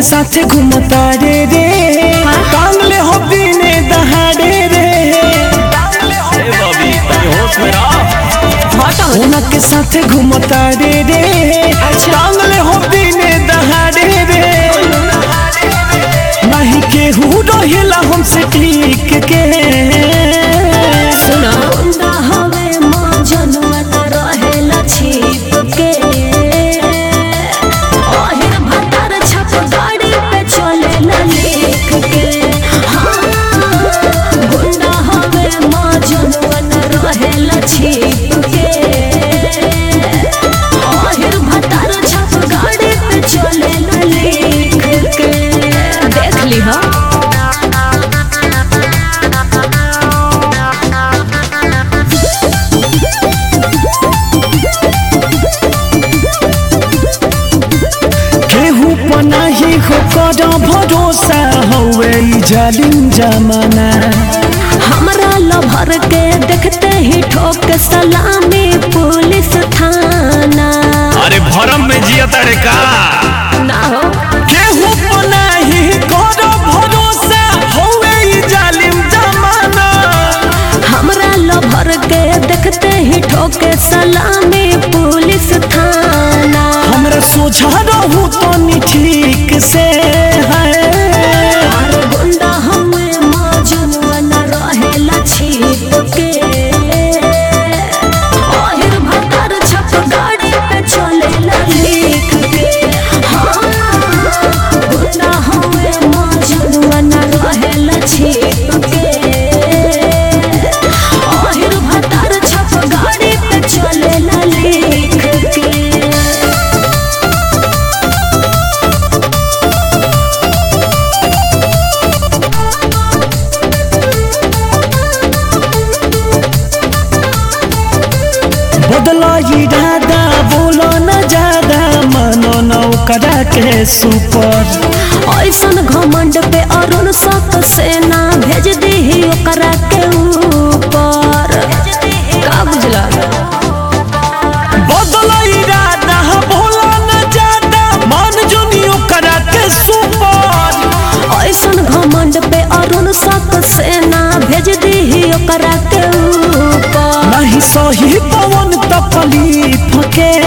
साथे घूमता रे रे टांगले हो दिने दहाड़े रे ए बॉबी तनी होश में रह सोना के साथे घूमता रे रे टांगले हो दिने दहाड़े रे नहीं केहू रहेला हमसे ठीक के सुना गुंडा हवे मजनुआ न रहेला छिप के ओहिर भतार छप गाड़ी पे चलेला लिख के हाँ गुंडा हवे मजनुआ न रहेला छिप के ओहिर भतार छप गाड़ी पे चलेला लिख के देख ली हा केहू पनाही हो कर भरोसा हवे ई जालिम जमाना हमरा लभर के देखते ही ठोक सलामी पुलिस थाना अरे भरम में जिया तारे का ना हो केहू पनाही कर भरोसा हवे ई जालिम जमाना हमरा लभर के देखते ही ठोक सलामी पुलिस थाना हमरा सोझा रहू तनी ठीक से है और गुंडा हमें मजनुआ न रहेला छिप के ओहिर भतार छप गाड़ी पे चलेला लिख के हाँ गुंडा हमें मजनुआ न रहेला छिप के ओहिर भतार छप गाड़ी पे चलेला लिख के बदला इरादा बोलो न ज्यादा मानो न ओकरा के सुपर ऐसन घमंड पे अरुण सत सेना भेज दी ओकरा के ऊपर का बुझला बदला इरादा बोलो न ज्यादा मान जोनी ओकरा के सुपर ऐसन घमंड पे अरुण सत सेना भेज दी ओकरा के ऊपर नहीं सही पवन तकलीफ के